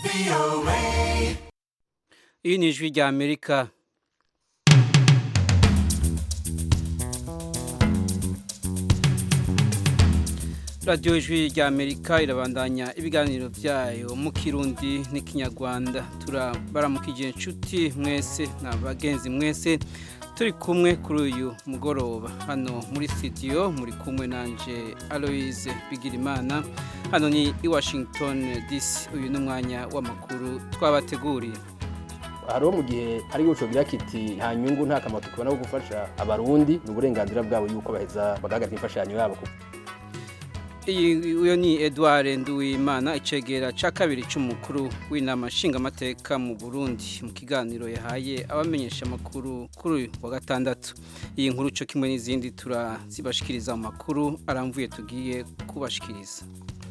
iyi ni ijwi rya amerika radiyo ijwi rya amerika irabandanya ibiganiro byayo mu kirundi n'ikinyarwanda turabaramukije inshuti mwese na bagenzi mwese turi kumwe kuri uyu mugoroba hano muri studio muri kumwe nanje aloise bigirimana hano ni i washington dc uyu ni umwanya w'amakuru twabateguriye hariho mu gihe hari guco gira kiti nta nyungu nta kamaro tukibona ko gufasha abarundi ni uburenganzira bwabo yuko baheza bagahagarika imfashanyo yabo iyi uyo ni Edouard Nduwimana icegera ca kabiri c'umukuru w'inama nshingamateka mu Burundi mu kiganiro yahaye abamenyesha makuru kuri wa gatandatu iyi nkuru co kimwe n'izindi turazibashikiriza mu makuru aramvuye tugiye kubashikiriza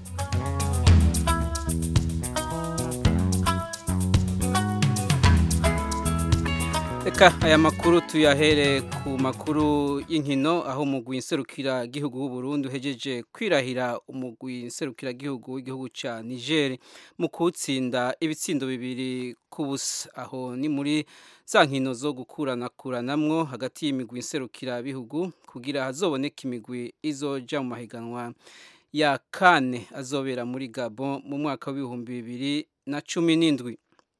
Eka aya makuru tuyahere ku makuru y'inkino aho umugwi nserukira gihugu w'u Burundi uhejeje kwirahira umugwi nserukira gihugu w'igihugu ca Niger mu kutsinda ibitsindo bibiri ku busa aho ni muri za nkino zo gukurana kuranamwo hagati y'imigwi nserukira bihugu kugira hazoboneka imigwi izoja mu mahiganwa ya kane azobera muri Gabon mu mwaka w'ibihumbi bibiri na cumi n'indwi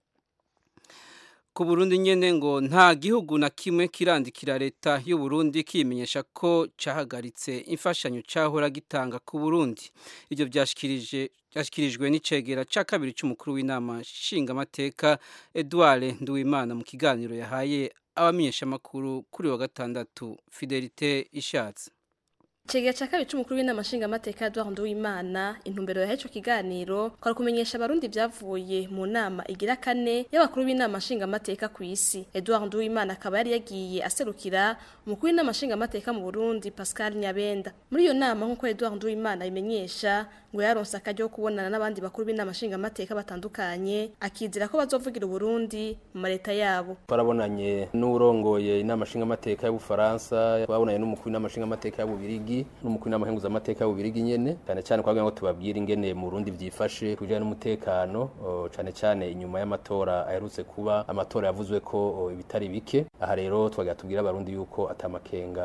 ku Burundi nyene ngo nta gihugu na kimwe kirandikira leta y'u Burundi kimenyesha ko cahagaritse imfashanyo cahora gitanga ku Burundi ivyo byashikirije byashyikirijwe n'icegera ca kabiri c'umukuru w'inama nshingamateka Edouard Nduwimana mu kiganiro yahaye abamenyeshamakuru kuri wa gatandatu Fidelite Ishatse Chegea cha kabiri c'umukuru w'inama nshingamateka Edouard Nduwimana intumbero ya ico kiganiro kwari kumenyesha abarundi vyavuye mu nama igira kane y'abakuru b'inama nshingamateka ku isi Edouard Nduwimana akaba yari yagiye aserukira umukuru w'inama nshingamateka mu Burundi Pascal Nyabenda muri iyo nama nk'uko Edouard Nduwimana imenyesha ngo yaronse akaryo ko kubonana n'abandi bakuru b'inama nshingamateka batandukanye akizira ko bazovugira Burundi mu mareta yabo twarabonanye n'urongoye inama nshingamateka y'Ubufaransa twabonanye n'umukuru w'inama nshingamateka y'Ububirigi n'umukuru w'inama nkenguzamateka y'Ububirigi nyene cyane cyane kwagira ngo tubabwire ingene mu Burundi vyifashe kujanye n'umutekano cyane cyane inyuma y'amatora aherutse kuba amatora yavuzwe ko ibitari bike aha rero twagira tubwira abarundi yuko atamakenga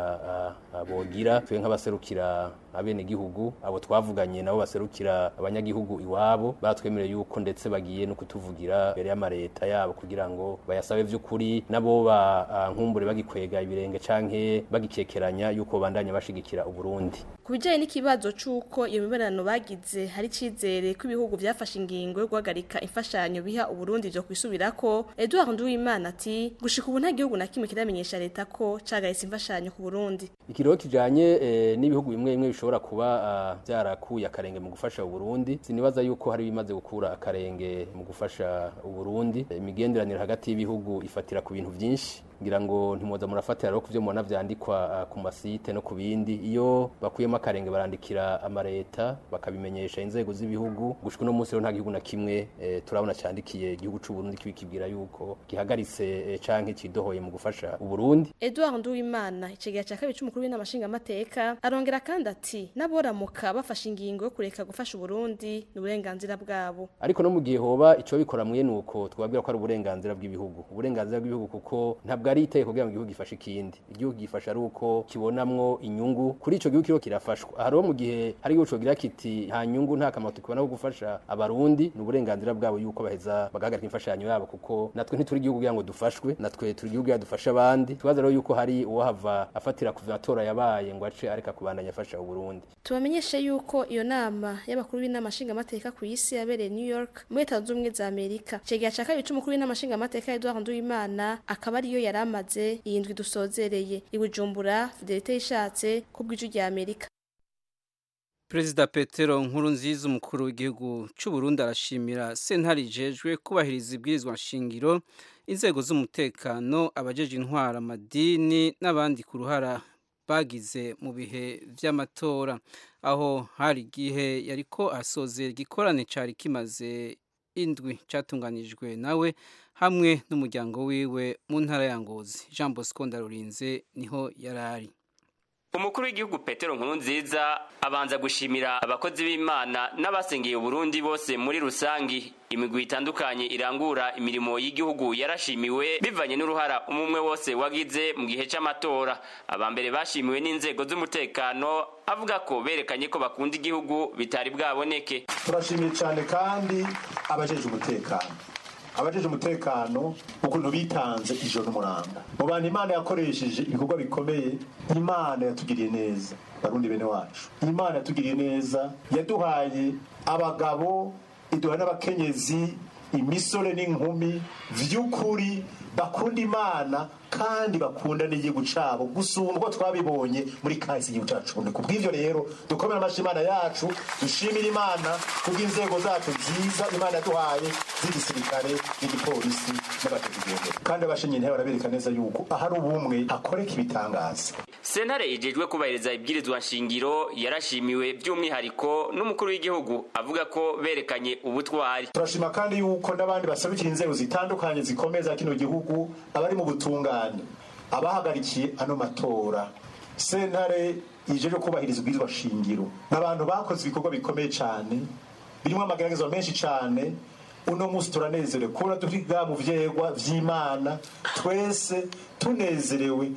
bogira twe nk'abaserukira abene gihugu abo twavuganye nabo baserukira abanyagihugu iwabo batwemereye yuko ndetse bagiye no kutuvugira mbere y'amareta yabo kugira ngo bayasabe vy'ukuri nabo ba nkumbure bagikwega ibirenge canke bagikekeranya yuko bandanya bashigikira Uburundi kubijanye n'ikibazo c'uko iyo mibonano bagize hari cizere ko ibihugu vyafashe ingingo yo guhagarika imfashanyo biha Uburundi vyo kwisubirako Edouard Nduwimana ati gushika ubu nta gihugu na kimwe kiramenyesha leta ko cagaritse imfashanyo ku Burundi ikiriho kijanye eh, n'ibihugu bimwe bimwe bishobora kuba uh, byarakuye akarenge mu gufasha Uburundi sinibaza yuko hari bimaze gukura akarenge mu gufasha Uburundi imigenderanire hagati y'ibihugu ifatira ku bintu vyinshi ngira ngo ntimuza murafatira rero kuvyo mubona vyandikwa uh, ku masite no ku bindi iyo bakuyemo akarenge barandikira amareta bakabimenyesha inzego z'ibihugu gushika uno munsi rero nta gihugu na kimwe eh, turabona candikiye igihugu c'u Burundi kibikibwira yuko gihagaritse eh, canke cidohoye mu gufasha Uburundi Edouard Nduwimana icegera ca kabiri c'umukuru w'inama nshingamateka arongera kandi ati naboramuka bafashe ingingo yo kureka gufasha Uburundi ni uburenganzira bwabo ariko no mu gihe hoba ico bikora mwe nuko twabwira ko ari uburenganzira bw'ibihugu uburenganzira bw'ibihugu kuko ntabwo ari iteko kugira ngo igihugu gifashe ikindi igihugu gifasha ari uko kibonamwo inyungu kuri ico gihugu kiro kirafashwa hariho mu gihe hari igihugu gira kiti nta nyungu nta kamaro tukibona ko gufasha abarundi ni uburenganzira bwabo yuko baheza bagahagarika imfashanyo yabo kuko natwe ntituri igihugu kugira ngo dufashwe natwe turi igihugu kugira dufashe abandi tubaza rero yuko hari uwahava afatira ku matora yabaye ngo ace areka kubandanya afasha Uburundi tubamenyeshe yuko iyo nama y'abakuru b'inama nshingamateka ku isi yabereye New York muri Leta Zunze Ubumwe za Amerika cegera ca kabiri c'umukuru w'inama nshingamateka Edouard Nduwimana akaba ariyo yaramaze iyi ndwi dusozereye i Bujumbura Fidelite yishatse ku bw'iju rya Amerika Perezida Petero Nkurunziza umukuru w'igihugu cy'u Burundi arashimira sentare ijejwe kubahiriza ibwirizwa nshingiro inzego z'umutekano abajeje intwara amadini n'abandi ku ruhara bagize mu bihe vy'amatora aho hari igihe yariko asozera igikorane cari kimaze indwi catunganijwe nawe hamwe n'umuryango wiwe mu ntara ya Ngozi Jean Bosco Ndarurinze niho yarari umukuru w'igihugu petero nkurunziza abanza gushimira abakozi b'imana n'abasengeye uburundi bose muri rusangi imigwi itandukanye irangura imirimo y'igihugu yarashimiwe bivanye n'uruhara umumwe wose wagize mu gihe c'amatora abambere bashimiwe n'inzego z'umutekano avuga ko berekanye ko bakunda igihugu bitari bwaboneke turashimiye cyane kandi abajeje umutekano abajeje umutekano ukuntu bitanze ijoro n'umuranga mu bantu imana yakoresheje ibikorwa bikomeye imana yatugiriye neza barundi bene wacu imana yatugiriye neza yaduhaye abagabo iduha n'abakenyezi imisore n'inkumi vy'ukuri bakunda imana kandi bakunda n'igihugu cabo gusumba uko twabibonye muri kahise igihugu cacu bundi kubw'ivyo rero dukomere amashi imana yacu dushimire imana kubw'inzego zacu nziza imana yaduhaye z'igisirikare n'igipolisi n'abategigendera kandi abashinyi ntihe barabereka neza yuko ahari ubumwe hakoreka ibitangaza sentare ijejwe kubahiriza ibwirizwa nshingiro yarashimiwe by'umwihariko n'umukuru w'igihugu avuga ko berekanye ubutwari turashima kandi yuko n'abandi basabikira inzego zitandukanye zikomeye za kino gihugu abari mu butungane abahagarikiye ano matora sentare ijeje kubahiriza ubwirizwa shingiro n'abantu bakoze ibikorwa bikomeye cyane birimo amageragezwa menshi cyane uno munsi turanezerewe kubona turiga mu vyegwa vy'imana twese tunezerewe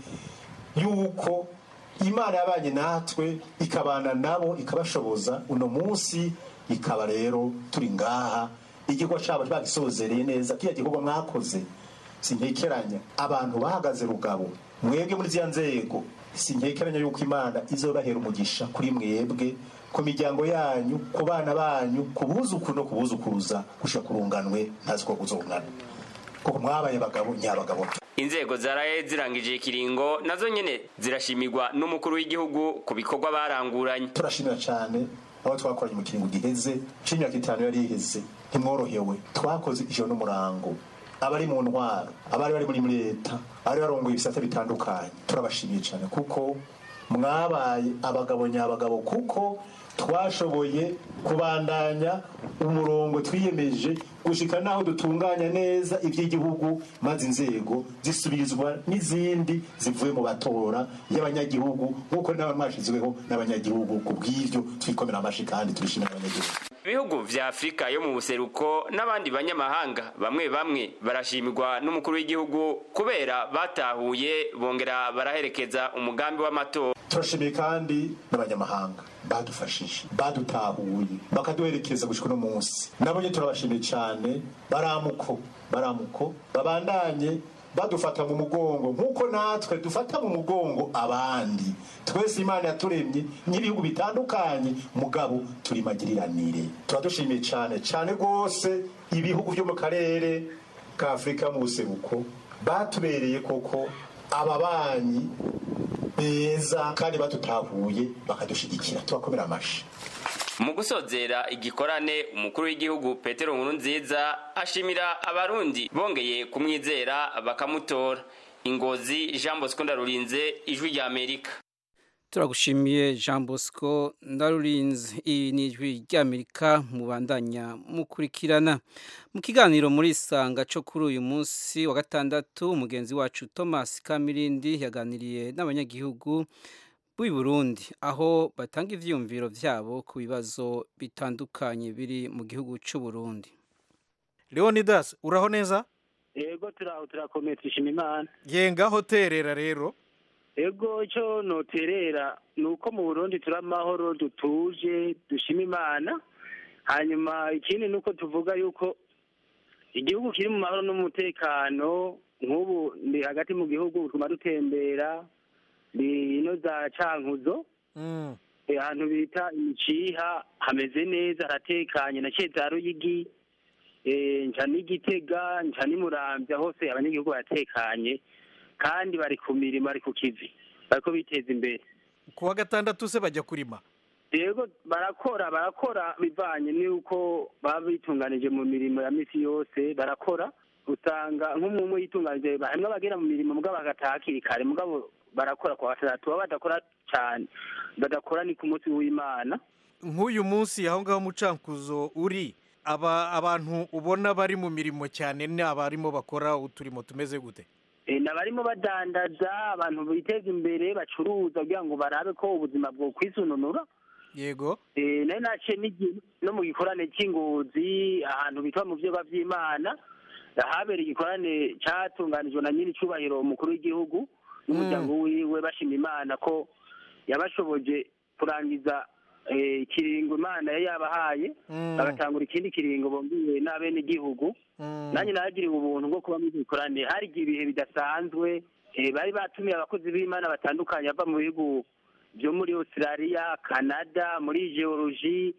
yuko imana yabanye natwe ikabana nabo ikabashoboza uno munsi ikaba rero turi ngaha igikorwa cabo bagisozereye neza kiya gikorwa mwakoze sintekeranya abantu bahagaze rugabo mwebwe muri ziya nzego sintekeranya yuko imana izobahera umugisha kuri mwebwe ku miryango yanyu ku bana banyu ku buzukuru no ku buzukuruza gushika kurunganwe ntazi ko kuzongana kuko mwabaye abagabo nyabagabo inzego zaraye zirangije ikiringo nazo nyene zirashimirwa n'umukuru w'igihugu ku bikorwa baranguranye turashimira cyane aho twakoranye mu kiringo giheze c'imyaka itanu yari iheze ntimworohewe twakoze ijoro n'umurango abari mu ntwaro abari bari muri leta abari barongoye ibisata bitandukanye turabashimiye cyane kuko mwabaye abagabo nyabagabo kuko twashoboye kubandanya umurongo twiyemeje gushika naho dutunganya neza iby'igihugu maze inzego zisubirizwa n'izindi zivuye mu batora y'abanyagihugu nk'uko nawe mwashizweho n'abanyagihugu ku bw'ivyo twikomera amashi kandi turishimira abanyagihugu ibihugu vya afurika yo mu buseruko n'abandi banyamahanga bamwe bamwe barashimirwa n'umukuru w'igihugu kubera batahuye bongera baraherekeza umugambi w'amatora turashimiye kandi n'abanyamahanga badufashije badutahuye bakaduherekeza gushika uno munsi nabo nyene turabashimiye cyane baramuko baramuko babandanye badufata mu mugongo nk'uko natwe dufata mu mugongo abandi twese imana yaturemye n'ibihugu bitandukanye mugabo turi magiriranire turadushimiye cyane cyane rwose ibihugu byo mu karere ka afurika mu buseruko batubereye koko ababanyi beza kandi badutahuye bakadushigikira tubakomera amashi mu gusozera igikorane umukuru w'igihugu petero nkurunziza ashimira abarundi bongeye kumwizera bakamutora ingozi jean bosco ndarurinze ijwi rya amerika turagushimiye jean bosco ndarurinze iyi ni ijwi ry'amerika mubandanya mukurikirana mu kiganiro muri isanga cyo kuri uyu munsi wa gatandatu umugenzi wacu thomas kamirindi yaganiriye n'abanyagihugu b'i burundi aho batanga ivyiyumviro vyabo ku bibazo bitandukanye biri mu gihugu c'u burundi leonidas uraho neza yego turaho turakomeye twishima imana yengaho terera rero ego icyo noterera ni uko mu burundi turi amahoro dutuje dushima imana hanyuma ikindi ni uko tuvuga yuko igihugu kiri mu mahoro n'umutekano nk'ubu ndi hagati mu gihugu tuguma dutembera ni ino za cankuzo ahantu bita imiciha hameze neza haratekanye na za ruyigi nca n'igitega nca n'imurambya hose abanyagihugu baratekanye kandi bari ku mirimo bari ku kivi bariko biteza imbere ku wa gatandatu se bajya kurima yego barakora barakora bivanye n'uko baba bitunganije mu mirimo ya misi yose barakora usanga nk'umwe yitunganije hamwe abagera mu mirimo mugabo bagataha hakiri kare mugabo barakora ku wa gatandatu baba badakora cyane badakora ni ku munsi w'imana nk'uyu munsi aho ngaho mucankuzo uri aba abantu ubona bari mu mirimo cyane ni abarimo bakora uturimo tumeze gute eh, n'abarimo badandaza abantu biteza imbere bacuruza kugira ngo barabe ko ubuzima bwo kwisununura yego Eh, nari naciye n'igi- no mu gikorane cy'ingozi ahantu bitwa mu vyoba vy'imana habereye igikorane catunganijwe na nyiri icubahiro umukuru w'igihugu n'umuryango wiwe bashima imana ko yabashoboje kurangiza eh, ikiringo imana yari yabahaye Mm. bagatangura ikindi kiringo bombiwe n'abenegihugu Mm. nanjye naragiriwe ubuntu bwo kuba muri icyo gikorane hari igihe ibihe bidasanzwe eh, bari batumiye abakozi b'imana batandukanye bava mu bihugu byo muri australia canada muri geologie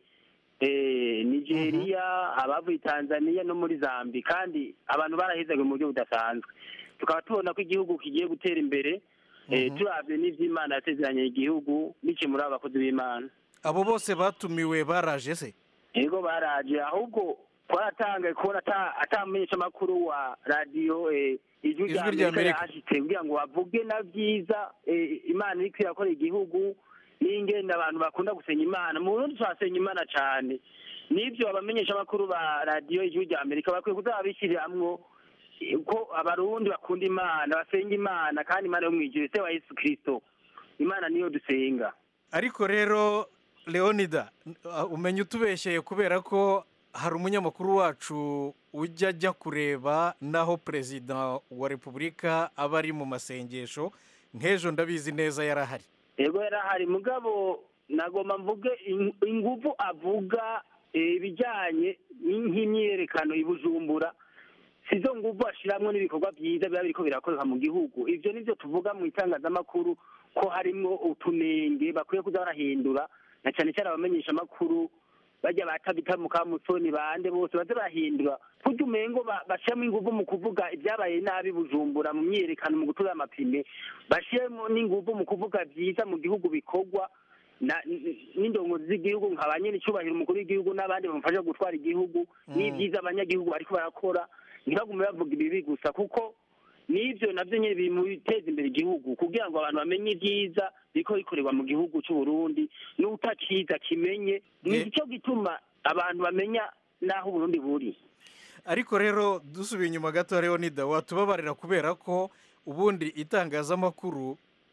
eh, nigeria abavuye tanzania no muri zambi kandi abantu barahezaga mu buryo budasanzwe tukaba tubona ko igihugu kigiye gutera imbere eh, turabye n'ivy'imana yasezeranye igihugu biciye muri abo bakozi b'imana abo bose batumiwe baraje se yego baraje ahubwo twaratangaye kubona ata- atamenyesha amakuru wa radiyo eh, ijwi Ijwi rya rya amerika Amerika. yahashitse kugira ngo bavuge na byiza eh, imana iriko irakora igihugu n'ingene abantu bakunda gusenya imana mu burundi turasenya imana cane n'ivyo abamenyesha amakuru ba radiyo ijwi rya amerika bakwiye kuza babishyiramwo eh, ko abarundi bakunda imana basenga imana kandi imana yo mwijuru se wa yesu kristo imana niyo dusenga ariko rero leonida uh, umenya utubeshyeye kubera ko hari umunyamakuru wacu ujya ajya kureba naho perezida wa repubulika aba ari mu masengesho nk'ejo ndabizi neza yarahari yego yarahari mugabo nagomba mvuge in- inguvu avuga eh, ibijyanye nk'imyiyerekano i bujumbura sizo nguvu ashiramwo n'ibikorwa byiza biba biriko birakoreka mu gihugu ivyo nivyo tuvuga mu itangazamakuru ko harimwo utunenge bakwiye kuza barahindura na cane cane abamenyesha amakuru bajya batabita mu kamusoni bande bose baze barahindura kurya umengo ba- bashiramo inguvu mu kuvuga ibyabaye nabi i bujumbura mu myiyerekano mu gutura amapine bashiremo n'inguvu mu kuvuga byiza mu gihugu bikorwa na- n- n'indongozi z'igihugu nka ba nyir'icyubahiro umukuru w'igihugu n'abandi bamufasha gutwara igihugu n'ibyiza abanyagihugu bariko barakora ntibagume bavuga ibibi gusa kuko n'ibyo nabyo nyine biri mu biteza imbere igihugu kugira ngo abantu bamenye ibyiza biriko bikorerwa mu gihugu cy'u Burundi n'utakiza kimenye ni Ye- cyo gituma abantu bamenya n'aho uburundi buri ariko rero dusubiye inyuma gato leonida watubabarira kubera ko ubundi itangazamakuru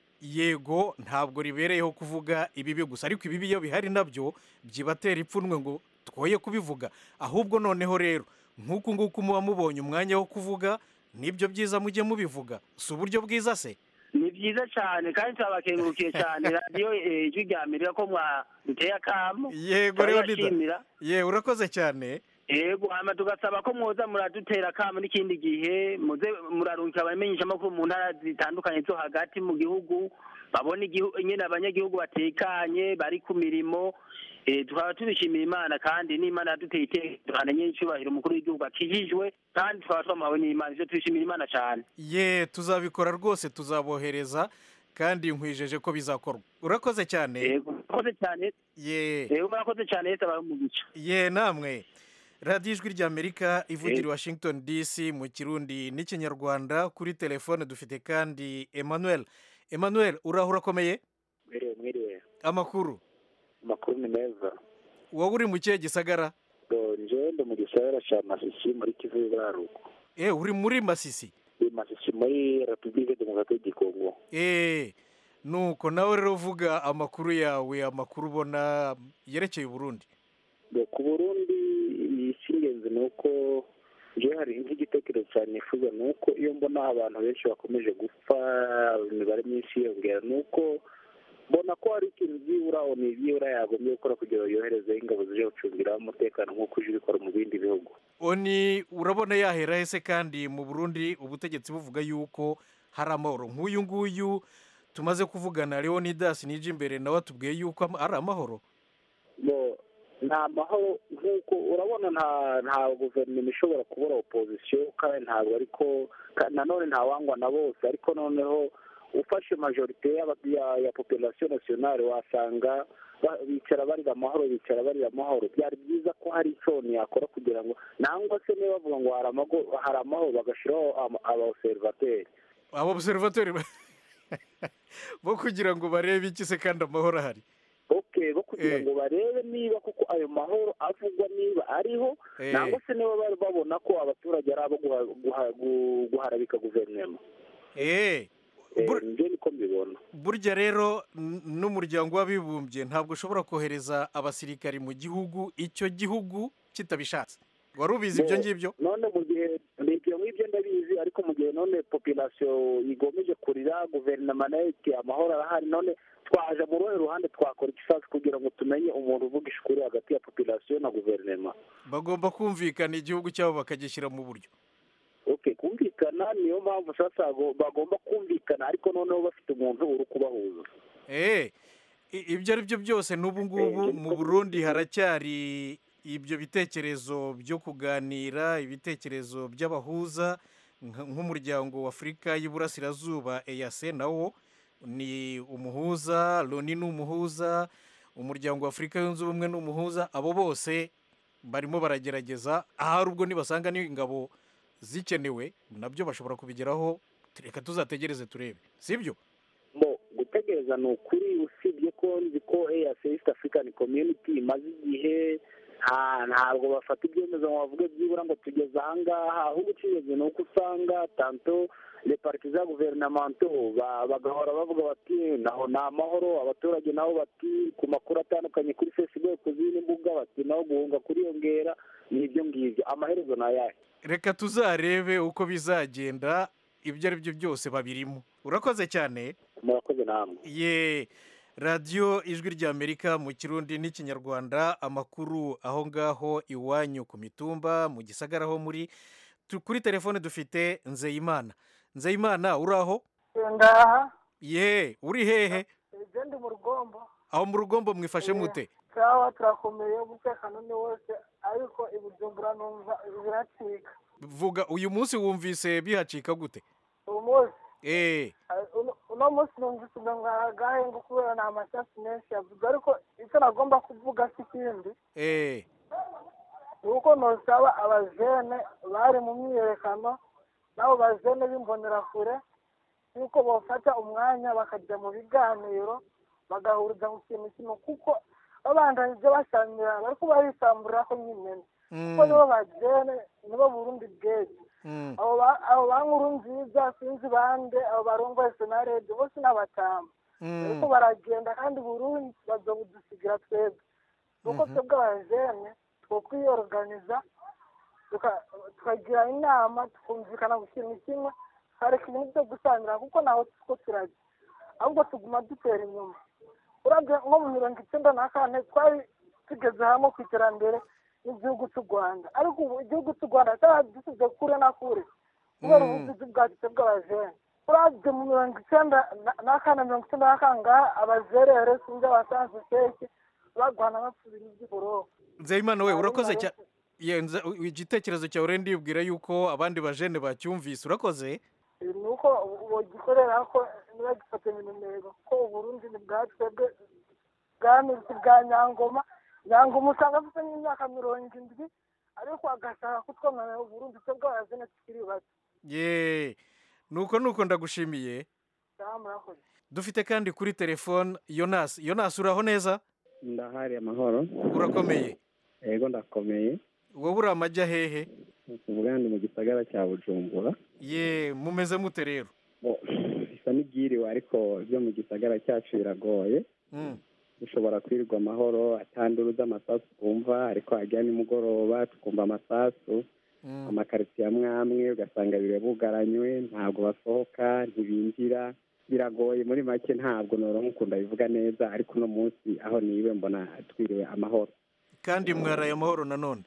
yego ntabwo ribereyeho kuvuga ibibi gusa ariko ibibi iyo bihari nabyo byibatera ipfunwe ngo twoye kubivuga ahubwo noneho rero nk'uku nguku muba mubonye umwanya wo kuvuga nibyo byiza mujye mubivuga si uburyo bwiza se ni byiza cyane kandi turabakengurukiye cyane radiyo eh, ijwi rya amerika ko mwaduteye akamo yego leonida turabibashimira ye urakoze cyane yego hama tugasaba ko mwoza muradutera akamo n'ikindi gihe muze murarungika abamenyesha amakuru mu ntara zitandukanye zo hagati mu gihugu babona igihugu nyine abanyagihugu batekanye bari ku mirimo eh, tukaba tubishimira imana kandi n'imana yaduteye itekano ny'icyubahiro umukuru w'igihugu akijijwe kandi tukaba twamuhawe n'imana ivyo tubishimira imana cyane ye tuzabikora rwose tuzabohereza kandi nkwijeje ko bizakorwa urakoze cyane yego murakoze cyane ye yego murakoze cyane yese abahe umugisha ye namwe radiyo ijwi ry'amerika ivugira i washington dc mu kirundi n'ikinyarwanda kuri telefone dufite kandi emmanuel emmanuel uraho urakomeye mwiriwe mwiriwe amakuru amakuru ni meza wowe uri mu kihe gisagara nje ndi mu gisagara ca masisi muri kivu y'iburaruko e uri muri masisi i masisi muri repubulike demokarate du kongo e nuko nawe rero uvuga amakuru yawe amakuru ubona yerekeye uburundi Ngo ku burundi icy'ingenzi ni uko nje hari nk'igitekerezo cyane nifuza ni uko iyo mbona abantu benshi bakomeje gupfa imibare myinshi yiyongera ni uko mbona ko hari ikintu byibura ni ibyibura yagombye gukora kugira ngo yohereze ingabo zije gucungira umutekano nk'uko uje ubikora mu bindi bihugu oni urabona yahera hese kandi mu burundi ubutegetsi buvuga yuko hari amahoro nk'uyu nguyu tumaze kuvugana leonidas nije imbere nawe atubwiye yuko ama- ari amahoro bo nta mahoro nk'uko urabona nta nta guverinoma ishobora kubura opozisiyo kandi ntabwo ariko ka- nanone ntawangwa na bose ariko noneho ufashe majorite y'aba- ya ya population nationale wasanga ba- bicara barira amahoro bicara barira amahoro byari byiza ko hari icyo yakora kugira ngo nangwa se niba bavuga ngo hari amago- hari amahoro bagashyiraho ama- abaobservateri abo observatori ba- bo kugira ngo barebe iki se kandi amahoro ahari okay bo kugira Eh. ngo barebe niba kuko ayo mahoro avugwa niba ariho Eh. nangwa se niba bari babona ko abaturage ari abo guha- guha- gu- guharabika guverinoma eh Bur- njye niko mbibona burya rero n- n'umuryango w'abibumbye ntabwo ushobora kohereza abasirikari mu gihugu icyo gihugu kitabishatse wari ubizi ibyo Bo- ngibyo none mu gihe ibyo ngibyo ndabizi ariko mu gihe none population igomeje kurira guverinoma nayo iti amahoro arahari none twaje mu ruhe ruhande twakora ikisasu kugira ngo tumenye umuntu uvuga ishukuri hagati ya population na guverinoma bagomba kumvikana igihugu cyabo bakagishyira mu buryo okay kumvikana niyo mpamvu sasa go- bagomba kumvikana ariko noneho bafite umuntu uri kubahuza eh i- ibyo ari byo byose n'ubu ngubu mu burundi haracyari ibyo bitekerezo byo kuganira ibitekerezo by'abahuza nka- nk'umuryango w'afurika y'iburasirazuba eyase nawo ni umuhuza loni ni umuhuza umuryango w'afurika yunze ubumwe ni umuhuza abo bose barimo baragerageza ahari ubwo nibasanga n'ingabo zikenewe nabyo bashobora kubigeraho reka tuzategereze turebe sibyo bo gutegereza ni ukuri usibye ko nzi ko EAC East African Community imaze igihe nta ntabwo bafata ibyemezo ngo bavuge byibura ngo tugeze ahangaha ahubwo ukigeze ni uko usanga tanto le partiza guverinamento ba- bagahora bavuga bati naho ni amahoro abaturage nabo bati ku makuru atandukanye kuri facebook ku zindi mbuga bati naho guhunga kuriyongera ni ibyo ngibyo amaherezo ni ayahe reka tuzarebe uko bizagenda ibyo ari byo byose babirimo urakoze cyane murakoze namwe ye radiyo ijwi ry'amerika mu kirundi n'ikinyarwanda amakuru aho ngaho iwanyu ku mitumba mu gisagara aho muri Tu- kuri telefone dufite nzeyimana nzeyimana uri aho ngaha ye uri hehe ibyo ndi mu rugombo aho mu rugombo mwifashe mute cyangwa turakomeye umutekano ni wose ariko ibujumbura numva biracika vuga uyu munsi wumvise bihacika gute uyu munsi eh eh, uno- uno munsi numvise agahengo kubera ni amasasu menshi yavuze ariko icyo nagomba kuvuga si ikindi eh ni uko nosaba abajene bari mu myiyerekano n'abo bajene b'imbonerakure yuko bafata umwanya bakajya mu biganiro bagahuriza ku kintu kimwe kuko babandanije basangira bari kuba bisamburira ko nyine kuko nibo bajene nibo burundi bweze mm, abo ba- abo ba nkuru nziza sinzi bande abo barongoye senarede bose n'abatama ariko mm, baragenda kandi burundi bazobudusigira twebwe nuko twebwe abajene twokwiyoruganiza tuka- tukagira inama tukumvikana ku kintu kimwe hareka ibintu byo gusangira kuko ntaho two turajya ahubwo tuguma dutera inyuma urabye nko mu mirongo icyenda na kane twari tugeze hamwe ku iterambere n'igihugu cy'u rwanda ariko ubu igihugu cy'u rwanda cyari dusize kure na kure kubera Mm. ubuvuzi bwacu bw'abajene urabye mu mirongo icyenda na- na kane mirongo icyenda na kangaha abazerere sinzi abasanze seke bagwana basubira iby'uburobo nzeyimana we urakoze cyane yenza igitekerezo cyawe rero ndibwira yuko abandi bajene bacyumvise urakoze ni uko bugikorera ko niba gifata minumero ko uburundi ni bwa twebwe bwamizi bwa nyangoma nyangoma usanga afite nk'imyaka mirongo indwi ariko agashaka kutwemerera uburundi twebwe abazene tukiri bato ye nuko nuko ndagushimiye cyangwa murakoze dufite kandi kuri telefone yonasi yonasi uraho neza ndahari amahoro urakomeye yego ndakomeye wowe uri amajya hehe tuvuga ni mu gisagara cya bujumbura ye mumeze mute rero Bo, bisa n'ibyiriwe ariko byo mu gisagara cyacu biragoye Mm, dushobora kwirirwa amahoro atanduru z'amasasu twumva ariko hajya nimugoroba tukumva amasasu mm, amakaritsiye amwe amwe ugasanga bire bugaranywe ntabwo basohoka ntibinjira biragoye muri make ntabwo noronka ukunda bivuga neza ariko uno munsi aho niwe mbona twiriwe amahoro kandi mwaraye amahoro nanone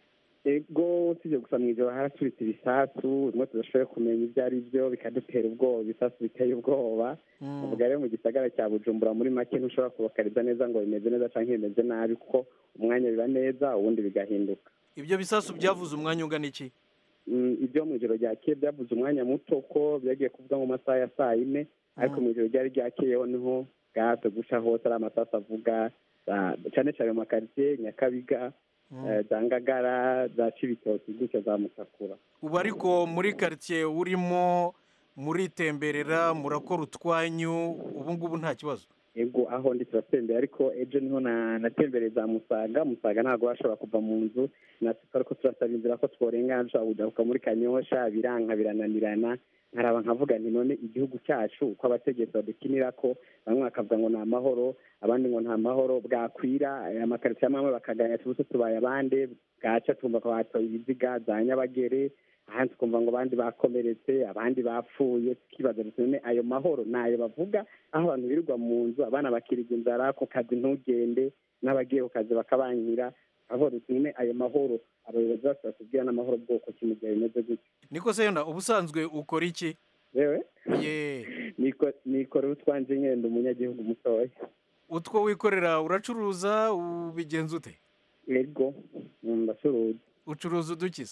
ego usibye gusa mu ijoro haraturitse ibisasu rimwe tudashoboye kumenya ibyo ari byo bikadutera ubwoba ibisasu biteye ubwoba Mm, uvuga rero mu gisagara cya bujumbura muri make ntushobora kubakariza neza ngo bimeze neza cyangwa bimeze nabi kuko umwanya biba neza ubundi bigahinduka ibyo bisasu byavuze umwanya ungana iki Mm, ibyo mu ijoro ryakeye byavuze umwanya muto ko byagiye kuvuga mu masaha ya saa yine ariko mu ijoro ryari ryakeyeho niho bwatse guca hose ari amasasu avuga za- cyane cyane mu makaritsiye nyakabiga eh, za ngagara za cibitoki gutyo za mutakura ubu ariko muri karitsiye urimo muritemberera murakora utwanyu ubu ngubu nta kibazo ego aho ndi turatembera ariko ejo niho na- natembereye za musaga musaga ntabwo bashobora kuva mu nzu natwe ariko turasaba inzira ko tworengana dushobora kugaruka muri kanyosha biranka birananirana nkaraba nkavuga nti none igihugu cyacu uko abategetsi badukinira ko bamwe bakavuga ngo ni amahoro abandi ngo nta mahoro bwakwira aya makaritsiye amwe amwe bakaganya tubuse tubaye abandi bwaca twumva ko batoye ibiziga za nyabagere ahandi tukumva ngo abandi bakomeretse abandi bapfuye tukibaza duti none ayo mahoro ni ayo bavuga aho abantu birirwa mu nzu abana bakiriga inzara ku kazi ntugende n'abagiye ku kazi bakabankira aho duti none ayo mahoro abayobozi bose batubwira n'amahoro bwoko ki mu gihe bimeze gutyo niko se yenda ubusanzwe ukora iki yewe ye niko nikorera utwanje nyine ndi umunyagihugu mutoya utwo wikorera uracuruza ubigenza ute ego ndacuruza ucuruza udukiza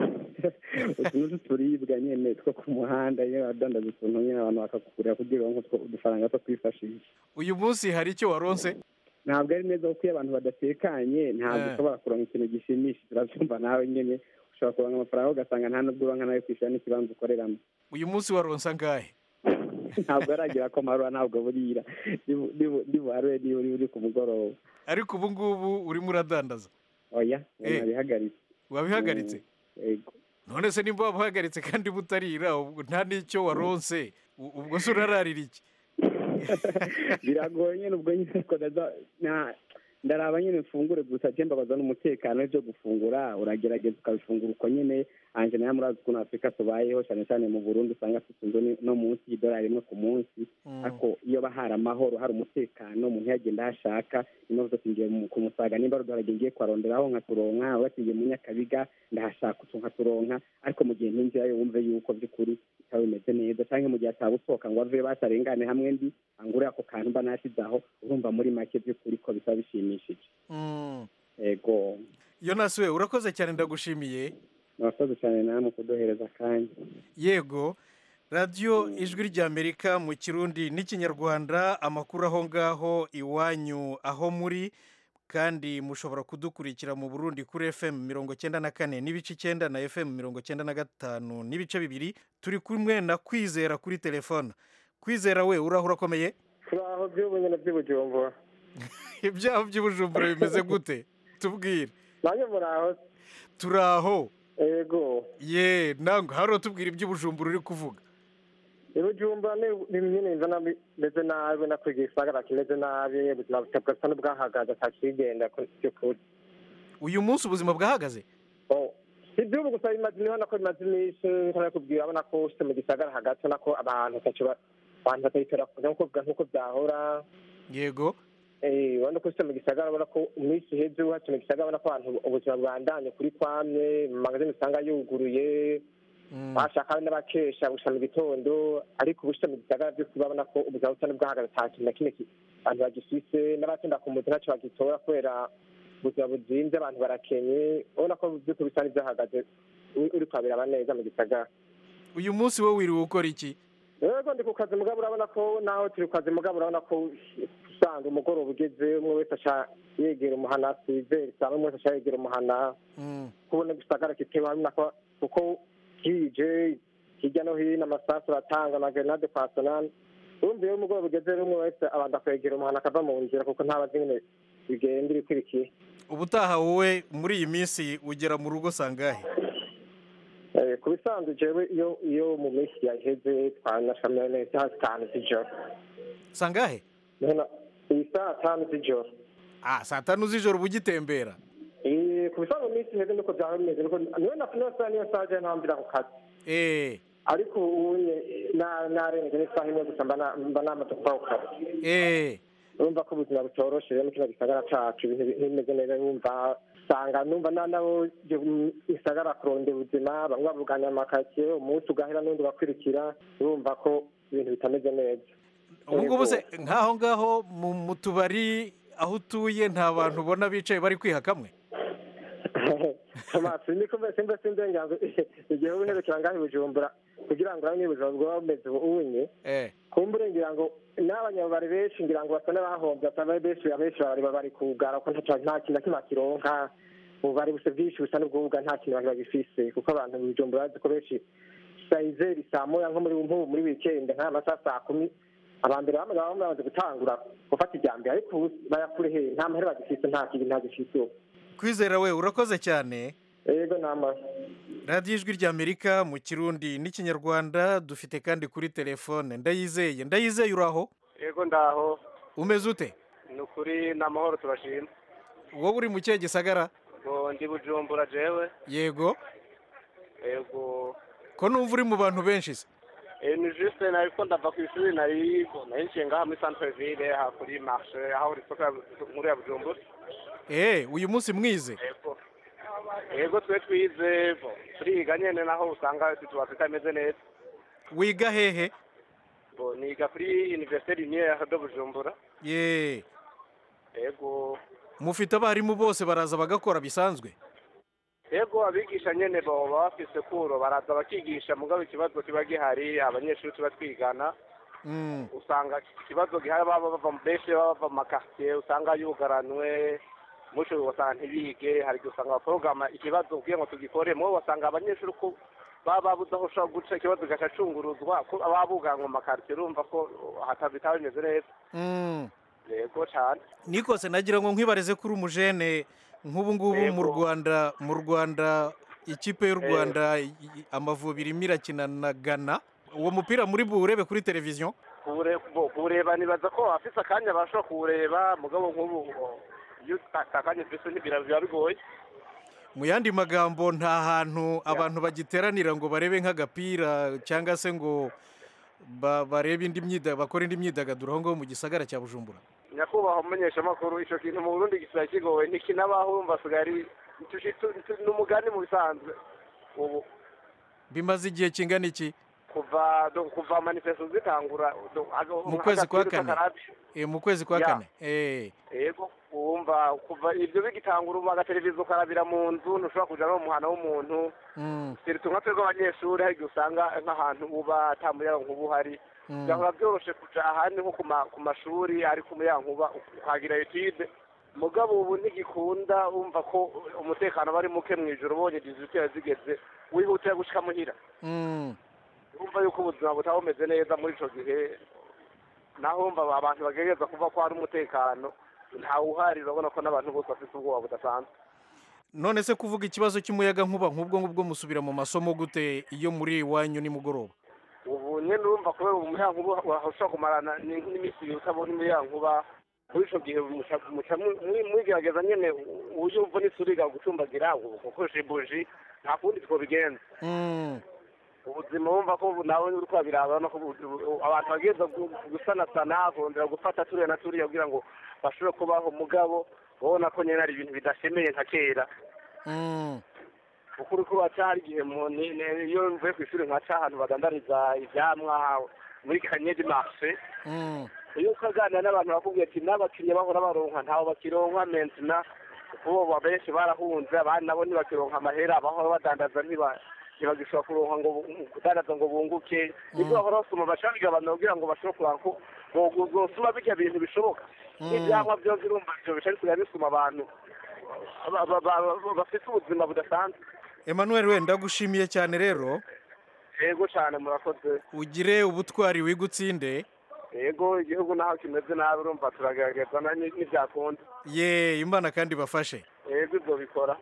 utuntu turibwa nyine two ku muhanda iyo wadandaza utuntu nyine abantu bakakugurira kugira ngo udufaranga two kwifashisha uyu munsi hari icyo waronse ntabwo ari neza kuko iyo abantu badatekanye ntabwo Eh. ushobora kuronka ikintu gishimishije urabyumva nawe nyine ushobora kuronka amafaranga ugasanga nta nubwo uronka nayo kwishyura n'ikibanza ukoreramo uyu munsi waronse angahe ntabwo aragira ko marura ntabwo burira Nibu- nibu- nibuharure niba uri uri ku mugoroba ariko ubu ngubu urimo uradandaza oya Eh. nabihagaritse wabihagaritse ego none se nimba wabuhagaritse kandi butarira ubwo nta n'icyo waronse u- ubwo se urararira iki biragoye nyine ubwo nyine ko ndaza- na- ndaraba nyine mfungure gusa je mbabaza n'umutekano byo gufungura uragerageza ukabifungura uko nyine anje nayo murazi ukuntu afurika tubayeho cyane cyane mu burundi usanga tutunze ni- no munsi y'idolari rimwe ku munsi ariko iyo ba hari amahoro hari umutekano umuntu yagenda aho ashaka niyo mpamvu ngiye mu- ku musaga nimba ari uduharage ngiye kuharonderaho nkaturonka batingiye mu nyakabiga ndahashaka utu nkaturonka ariko mu gihe ntinjirayo wumve yuko by'ukuri bitaba bimeze neza cyangwa mu gihe ataba usohoka ngo ave batarengane hamwe ndi angure ako kantu mba nashyize aho urumva muri make by'ukuri ko bitaba bishimishije Mm. ego yonasi we urakoze cyane ndagushimiye murakoze cyane namwe kuduhereza akanya yego radiyo ijwi ry'amerika mu kirundi n'ikinyarwanda amakuru aho ngaho iwanyu aho muri kandi mushobora kudukurikira mu burundi kuri fm mirongo cyenda na kane n'ibice icyenda na fm mirongo cyenda na gatanu n'ibice bibiri turi kumwe na kwizera kuri telefone kwizera we uraho urakomeye turaho by'ubu nyine by'ubujumbura ibyaho by'ubujumbura bimeze gute tubwire nanjye muraho turaho ego ye ntabwo hari utubwira iby'ubujumbura uri kuvuga ibijumbura ni ni nyine mbona bimeze nabi na kwiga igisagara kimeze nabi ubuzima butasa n'ubwahagaze atakigenda by'ukuri uyu munsi ubuzima bwahagaze si iby'ubu gusa bimaze imibona ko bimaze iminsi nkora kubwira abona ko ufite mu gisagara hagati ubona ko abantu batacu abantu batayitora kuza nk'uko byahora yego Eh, urabona ko ufite mu gisagara ubona ko iminsi iheze uhatse mu gisagara ubona ko abantu ubuzima bwandanye kuri kwamwe mu magazine usanga yuguruye bashaka n'abakesha gusa mu gitondo ariko ubu mu gisagara byose urabona ko ubuzima busa n'ubwahagaze nta kintu na kimwe ki- abantu bagifise n'abatenda ku muzi ntacyo bagitora kubera ubuzima buzinze abantu barakenye ubona ko by'ukuri bisa n'ibyahagaze uri- uri kwabiraba neza mu gisagara uyu munsi wowe wiriwe ukora iki rero ndi ku kazi mugabo urabona ko naho turi ku kazi mugabo urabona ko usanga umugoroba ugeze umwe wese aca yegera umuhana twizere cyangwa umwe wese aca yegera umuhana kubona gisagara kitewe hamwe ko kuko bwije hirya no hino amasasu aratanga amagerenade pasonali urumva iyo umugoroba ugeze rero umwe wese abanza kwegera umuhana akava mu nzira kuko ntabazi nyine bigenda ibikurikiye ubutaha wowe muri iyi minsi ugera mu rugo sangahe Eh, ku bisanzwe jewe iyo iyo mu minsi yaheze twanashamira neza saa tanu z'ijoro sangahe Nona, iyi saa tanu z'ijoro ah saa tanu z'ijoro uba ugitembera Eh, ku bisanzwe mu minsi iheze niko byaba bimeze niko niyo na niyo saa niyo saa je ntambira ku kazi eh ariko ubu nye na narenze n'isaha imwe gusa mba na- mba namaze kuva ku kazi eh urumva ko ubuzima butoroshe rero mu kino gisagara cacu ibintu bi- bimeze neza wumva usanga numva na nabo je mu gisagara kurondera ubuzima bamwe bavuganya amakaritsiye umunsi ugahera n'undi ugakurikira urumva ko ibintu bitameze neza ubu ngubu se nk'aho ngaho mu mu tubari aho utuye nta bantu ubona bicaye bari kwiha kamwe amaso niko mbese mbese ndenganzo igihe ubuherekera ngaho i bujumbura kugira ngo urabone ubuzima bwaba bumeze ubunye eh kumbure ngira ngo n'abanyabubari benshi ngira ngo basa n'abahombye ataba benshi abenshi bari bari kugara ko nta nta kintu na kimwe bakironka ububari busa bwinshi busa n'ubwuga nta kintu bari bagifise kuko abantu mu bujumbura bazi ko benshi saa izeri saa moya nko muri nk'ubu muri wikendi nk'aya masaha saa kumi abambere bamwe baba bamaze gutangura gufata ijya mbere ariko ubu bayakure he nta mahera bagifise nta kintu nta gifise ubu kwizera we urakoze cyane yego namba radiyo ijwi ry'amerika mu kirundi n'ikinyarwanda dufite kandi kuri telefone ndayizeye ndayizeye uri aho yego ndaho umeze ute ni ukuri ni amahoro turashima wowe uri mu kihe gisagara ngo ndi bujumbura jewe yego yego ko numva uri mu bantu benshi se Eh, ni juste nariko ndava ku ishuri nari nari nciye ngaha muri centre ville aha kuri marché aho uri soko ya- nkuru ya bujumbura eee uyu munsi mwize yego yego twe twize bo, turiga nyene naho usanga situation itameze neza wiga hehe bo niga kuri université lumière de bujumbura ye yego mufite abarimu bose baraza bagakora bisanzwe yego abigisha nyene bo baba bafise kuro baraza bakigisha mugabo ikibazo kiba gihari abanyeshuri tuba twigana Mm, usanga ikibazo gihari baba bava mu benshi baba bava mu makartier usanga yugaranwe musho ugasanga ntibige hari igihe usanga baporogama ikibazo kugira ngo tugikore mubo basanga abanyeshuri ko baba babuze aho ushobora guca ikibazo kigacunguruzwa ko baba buganwe mu makartier urumva ko hataba bimeze neza mm. yego cane nikose nagira ngo nkwibarize kuri umujene nk'ubu ngubu mu Yego. rwanda mu rwanda ikipe y'u Eh. rwanda i- i- amavubi irimo irakina na gana uwo mupira muri buwurebe kuri televiziyo Kuwure- bo- kuwureba nibaza ko afise akanya bashobora kuwureba mugabo nk'ubu o, iyo ata akanya ufise ntibira- biba bigoye mu yandi magambo nta hantu abantu bagiteranira ngo barebe nk'agapira cyangwa se ngo ba- barebe indi myida bakore indi myidagaduro aho ngaho mu gisagara cya bujumbura nyakubahwa umumenyeshamakuru ico kintu mu burundi gisigaye kigoye ntikinabaho urumva asigaye ari tuci- tu- tu- ni umugani mu bisanzwe ubu bimaze igihe kingana iki kuva do- kuva manifesto zitangura do- ago- Mu kwezi kwa agapira kane. k'akarabi. Eh, mu kwezi kwa Ya. kane Eh, yego wumva kuva ivyo bigitangura ubu agateleviziyo karabira mu nzu ntushobora kuja no mu muhana w'umuntu mm, siritu nka twebwe abanyeshuri hari igihe usanga nk'ahantu uba ata muyagankuba uhari mm. byahora byoroshe kuja ahandi nko ku ma- ku mashuri ariko umuyagankuba ukagira etude mugabo ubu ntigikunda wumva ko umutekano aba ari muke mu ijoro ubonye dizitera zigeze wihutira gushika muhira Mm. wumva yuko ubuzima butaba bumeze neza muri ico gihe naho wumva abantu bagerageza kuva ko hari umutekano ntawe uhari urabona ko n'abantu bose bafite ubwoba budasanzwe none se kuvuga ikibazo cy'umuyaga nkuba nk'ubwo ngubwo musubira mu masomo gute iyo muri iwanyu nimugoroba ubu nyine urumva kubera umuyankuba ushobora kumarana ni- n'iminsi ibiri utabona umuyankuba muri ico gihe muca- muca mu- mwi- mwigerageza nyene uburyo umva n'isuriga gucumbagira gukoresha ibuji nta kundi twobigenza Mm. ubuzima wumva ko ubu nawe uri kubabiraba no ko ubu- ubu- abantu bagenda gu- gusanasana kongera gufata turiya na turiya kugira ngo bashobore kubaho mugabo ubona ko nyine ari ibintu bidashemeye nka kera Mm. kuko uri kubaca hari igihe mu- ni- ni- iyo mvuye ku ishuri nkaca ahantu badandariza ivyamwa muri kanyedi marshe Mm. iyo ukaganira n'abantu bakubwira ati n'abakiriya bahora baronka ntaho bakironka mentina kubo benshi barahunze abandi nabo ntibakironka amahera abahora badandaza ntiba ntibagishobora kuronka ngo bu- kudandaza ngo bunguke nibwo bahora basoma baca bigabanura kugira ngo bashobore kuronka ko bo- bosuma birya bintu bishoboka n'ivyamwa vyose urumva ivyo bica bisigaye bisuma abantu ba- ba- ba- bafite ubuzima budasanzwe Emmanuel we ndagushimiye cyane rero yego cane murakoze ugire ubutwari wigutsinde yego igihugu naho kimeze nabi urumva turagerageza na- ni- n'ivyakunda ye imana kandi bafashe yego ivyo bikora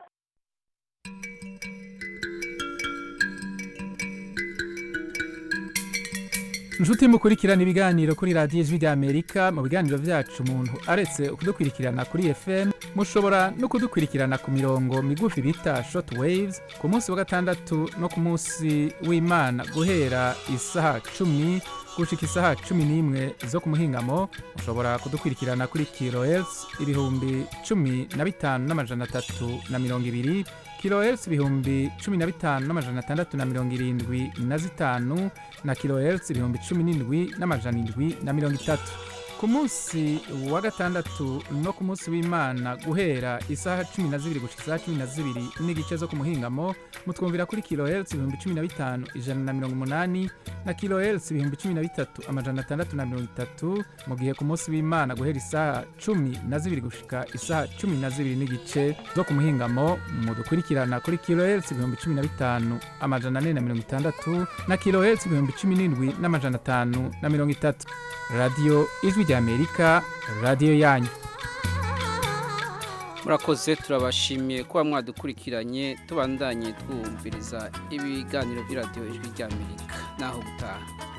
inshuti mukurikirana ibiganiro kuri radiyo ijwi ry'amerika mu biganiro byacu umuntu aretse kudukurikirana kuri fm mushobora no kudukurikirana ku mirongo migufi bita short waves ku munsi wa gatandatu no ku munsi w'imana guhera isaha cumi gushika isaha cumi n'imwe zo ku muhingamo mushobora kudukurikirana kuri kilohertz ibihumbi cumi na bitanu n'amajana atatu na mirongo ibiri kilohertz ibihumbi cumi na bitanu n'amajana atandatu na mirongo irindwi na zitanu na kilohertz ibihumbi cumi n'indwi n'amajana indwi na mirongo itatu ku munsi wa gatandatu no ku munsi w'imana guhera isaha cumi na zibiri gushika isaha cumi na zibiri n'igice zo ku muhingamo mutwumvira kuri kilohertz ibihumbi cumi na bitanu ijana na mirongo umunani na kilohertz ibihumbi cumi na bitatu amajana atandatu na mirongo itatu mu gihe ku munsi w'imana guhera isaha cumi na zibiri gushika isaha cumi na zibiri n'igice zo ku muhingamo mudukurikirana kuri kilohertz ibihumbi cumi na bitanu amajana ane na mirongo itandatu na kilohertz ibihumbi cumi n'indwi n'amajana atanu na mirongo itatu radiyo ijwi ry'amerika radiyo yanyu murakoze turabashimiye kuba mwadukurikiranye tubandanye twumviriza ibiganiro by'iradiyo ijwi ry'amerika naho gutaha